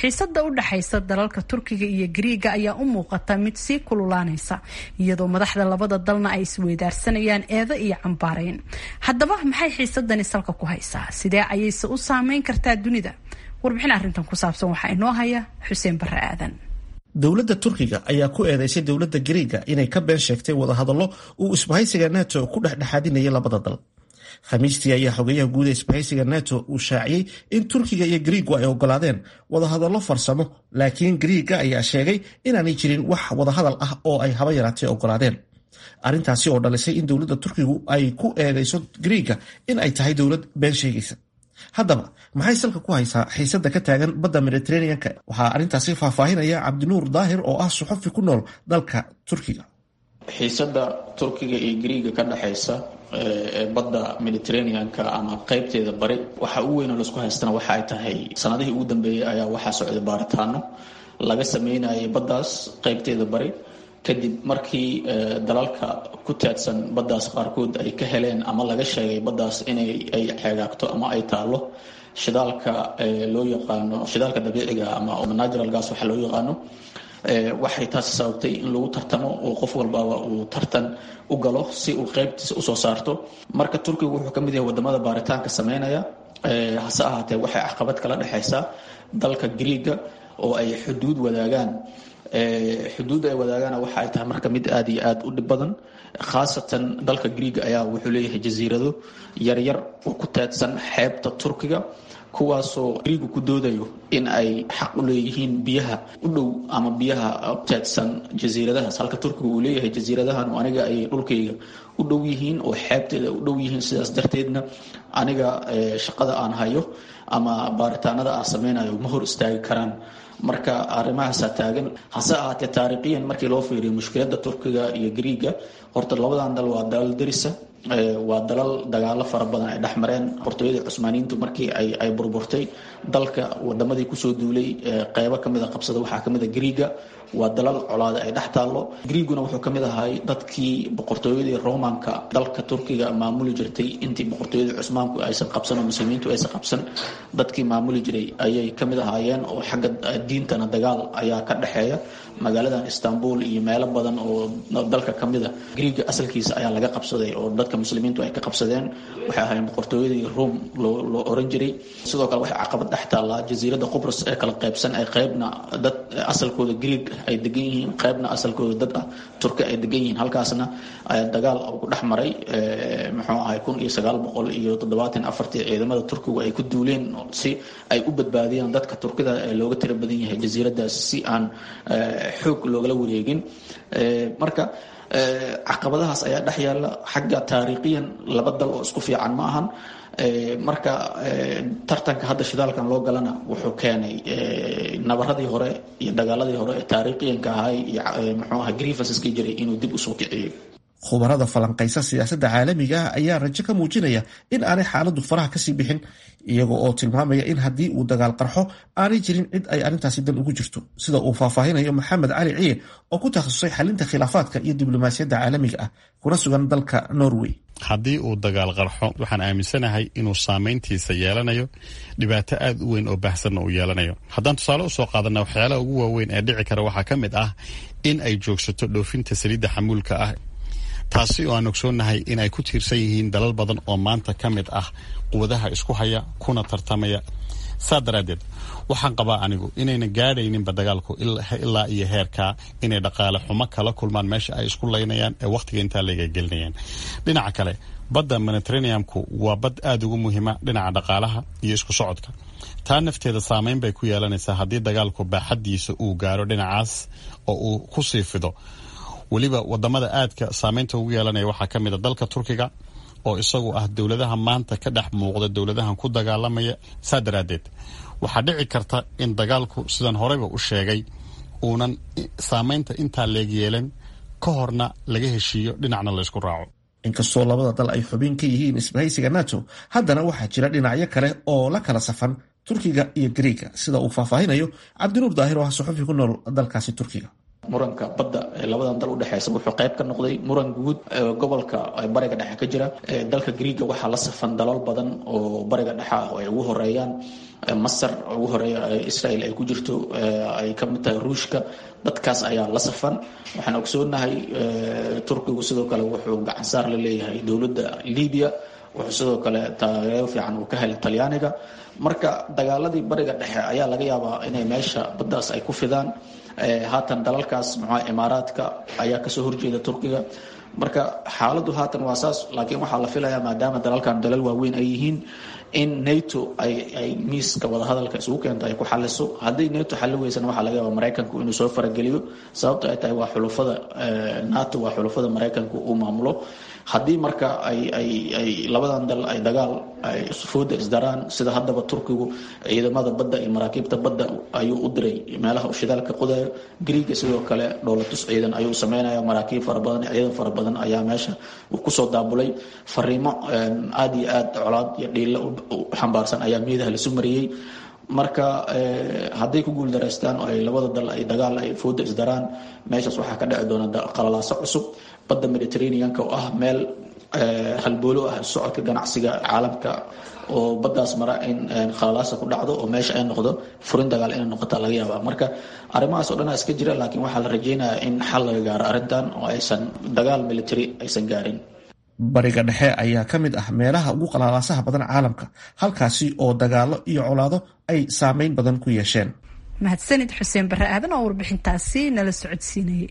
xiisada u dhexaysa dalalka turkiga iyo gariiga ayaa u muuqata mid sii kululaanaysa iyadoo madaxda labada dalna ay isweydaarsanayaan eedo iyo cambaareyn haddaba maxay xiisadani salka ku haysaa sidee ayayse u saameyn kartaa dunida warbixin arrintan ku saabsan waxaa inoo haya xuseen bare aadan dowladda turkiga ayaa ku eedeysay dowladda gariiga inay ka been sheegtay wadahadallo uu isbahaysiga neto ku dhexdhexaadinayay labada dal khamiistii ayaa xogeyaha guud ee isbahaysiga neto uu shaaciyey in turkiga iyo gariigu ay ogolaadeen wadahadallo farsamo laakiin gariiga ayaa sheegay inaanay jirin wax wadahadal ah oo ay haba yaraatee ogolaadeen arrintaasi oo dhalisay in dowladda turkigu ay ku eedeyso gariiga in ay tahay dowlad been sheegaysa haddaba maxay salka ku haysaa xiisada ka taagan badda mediteraneanka waxaa arrintaasi faahfaahinaya cabdinuur daahir oo ah suxufi ku nool dalka turkiga xiisada turkiga iyo gariiga ka dhexaysa ee badda mediteraneanka ama qeybteeda bari waxa ugu weyn oo laisku haystana waxa ay tahay sanadihii ugu dambeeyey ayaa waxaa socday baaritaano laga sameynayay baddaas qeybteeda bari kadib markii dalalka ku taadsan baddaas qaarkood ay ka heleen ama laga sheegay baddaas inay ay xeegaagto ama ay taallo shidaalka loo yaqaano shidaalka dabiiciga ama natural gas waxa loo yaqaano waxay taasi sababtay in lagu tartamo oo qof walbaba uu tartan u galo si uu qeybtiisa usoo saarto marka turkiga wuxuu ka mid yahay wadamada baaritaanka sameynaya hase ahaatee waxay caqabad kala dhexaysaa dalka griiga oo ay xuduud wadaagaan xuduudda ay wadaagaana waxa ay tahay marka mid aada iyo aada u dhib badan khaasatan dalka griiga ayaa wuxuu leeyahay jasiirado yaryar oo ku taadsan xeebta turkiga kuwaasoo griigu ku doodayo in ay xaq u leeyihiin biyaha u dhow ama biyaha taadsan jasiiradahaas halka turkiga uu leeyahay jasiiradahan aniga ay dhulkayga u dhow yihiin oo xeebteeda u dhow yihiin sidaas darteedna aniga shaqada aan hayo ama baaritaanada aan sameynayo ma hor istaagi karaan marka arrimahaasaa taagan hase ahaatee taariikhiyan markii loo fiiriyo mushkiladda turkiga iyo griiga horta labadan dal waa dalal derisa waa dalal dagaalo fara badan ay dhex mareen boqortooyadii cusmaaniyiintu markii ay burburtay dalka wadamadii kusoo duulay qeybo kamida qabsada waxaa kamid a griiga waa dalal colaada ay dhex taallo griiguna wuxuu ka mid ahay dadkii boqortooyadii romanka dalka turkiga maamuli jirtay intii boqortooyadii cusmaanku aysan qabsan oo muslimiintu aysan qabsan dadkii maamuli jiray ayay ka mid ahaayeen oo xagga diintana dagaal ayaa ka dhexeeya magaaladan istanbul iyo meelo badan oo dalka ka mid a griiga asalkiisa ayaa laga qabsaday oo dadka muslimiintu ay ka qabsadeen waxay ahaayeen boqortooyadii rome loo oran jiray sidoo kale waxay caqabad dhex taallaa jasiiradda qubrus ee kala qaybsan ay qeybna dad asalkooda griig ay degan yihiin qeybna asalkooda dad ah turki ay degan yihiin halkaasna dagaal ku dhex maray muxuu ahay kun iyo sagaal boqol iyo toddobaatan afartii ciidamada turkigu ay ku duuleen si ay u badbaadiyaan dadka turkida ee looga tira badan yahay jasiiradaas si aan xoog loogala wareegin marka caqabadahaas ayaa dhex yaalla xagga taariikhiyan laba dal oo isku fiican ma ahan marka tartanka hadda shidaalkan loo galana wuxuu keenay nabaradii hore iyo dagaaladii hore ee taariikhiyanka ahay iyo muxuu aha grievanceska jiray inuu dib usoo kiciyey khubarada falanqaysa siyaasadda caalamiga ah ayaa rajo ka muujinaya in aanay xaaladdu faraha kasii bixin iyaga oo tilmaamaya in haddii uu dagaal qarxo aanay jirin cid ay arrintaasi dan ugu jirto sida uu faahfaahinayo maxamed cali ciye oo ku takhasusay xalinta khilaafaadka iyo diblomaasiyadda caalamiga ah kuna sugan dalka norway haddii uu dagaal qarxo waxaan aaminsanahay inuu saameyntiisa yeelanayo dhibaato aad u weyn oo baahsanna uu yeelanayo haddaan tusaale usoo qaadana waxyaalaha ugu waaweyn ee dhici kara waxaa ka mid ah in ay joogsato dhoofinta saliidda xamuulka ah taasi oo aan ogsoonnahay in ay ku tiirsan yihiin dalal badan oo maanta ka mid ah quwadaha isku haya kuna tartamaya saa daraaddeed waxaan qabaa anigu inayna gaadhayninba dagaalku ilaa iyo heerkaa inay dhaqaale xumo kala kulmaan meesha ay isku laynayaan ee wakhtiga intaa layga gelinayaan dhinaca kale badda mediteraneamku waa bad aada ugu muhiima dhinaca dhaqaalaha iyo isku socodka taa nafteeda saameyn bay ku yeelanaysaa haddii dagaalku baaxaddiisa uu gaaro dhinacaas oo uu ku sii fido weliba wadamada aadka saameynta ugu yeelanaya waxaa ka mid a dalka turkiga oo isagu ah dowladaha maanta ka dhex muuqda dowladahan ku dagaalamaya saa daraaddeed waxaa dhici karta in dagaalku sidan horeyba u sheegay uunan saameynta intaa leeg yeelan ka horna laga heshiiyo dhinacna laysku raaco inkastoo labada dal ay xubin ka yihiin isbahaysiga nato haddana waxaa jira dhinacyo kale oo la kala safan turkiga iyo griiga sida uu faahfaahinayo cabdinuur daahir oo ah suxufi ku nool dalkaasi turkiga muranka badda ee labadan dal udhexeysa wuxuu qayb ka noqday muran guud gobolka bariga dhexe ka jira dalka griiga waxaa la safan dalal badan oo bariga dhexe ah oo ay ugu horeeyaan masar ugu horeeya israel ay ku jirto ay ka mid tahay ruushka dadkaas ayaa la safan waxaan ogsoonahay turkigu sidoo kale wuxuu gacansaar la leeyahay dowladda libiya wuxuu sidoo kale taageero fiican uu ka helay talyaaniga marka dagaaladii bariga dhexe ayaa laga yaabaa inay meesha baddaas ay ku fidaan haatan dalalkaas muxua imaaraadka ayaa kasoo horjeeda turkiga marka xaaladdu haatan waa saas laakiin waxaa la filayaa maadaama dalalkan dalal waaweyn ay yihiin in nato ay ay miiska wadahadalka isugu keento ay ku xaliso haddii nato xalli weysana waxaa laga yaaba maraykanku inuu soo farageliyo sababto ay tahay waa xulufada nato waa xulufada maraykanku uu maamulo haddii marka ay ay ay labadan dal ay dagaal ay fooda isdaraan sida haddaba turkigu ciidamada badda iyo maraakiibta badda ayuu u diray meelaha u shidaalka qodayo griiga sidoo kale dhoolatus ciidan ayuu sameynaya maraakiib fara badan ciidan fara badan ayaa meesha uu kusoo daabulay fariimo aada iyo aad colaad iyo dhiilla u xambaarsan ayaa miidaha lasu mariyey marka hadday ku guuldaraystaan oo ay labada dal ay dagaal ay fooda isdaraan meeshaas waxaa ka dhici doona qalalaaso cusub badda mediterraneanka oo ah meel halboolo ah socodka ganacsiga caalamka oo baddaas mara in khalalaasa ku dhacdo oo meesha ay noqdo furin dagaal inay noqota laga yaaba marka arrimahaas oo dhan iska jira laakiin waxaa la rajeynayaa in xal laga gaaro arrintan oo aysan dagaal military aysan gaarin bariga dhexe ayaa ka mid ah meelaha ugu qalaalaasaha badan caalamka halkaasi oo dagaalo iyo colaado ay saameyn badan ku yeesheen mahadsanid xuseen barre aadan oo warbixintaasi nala socodsiinayay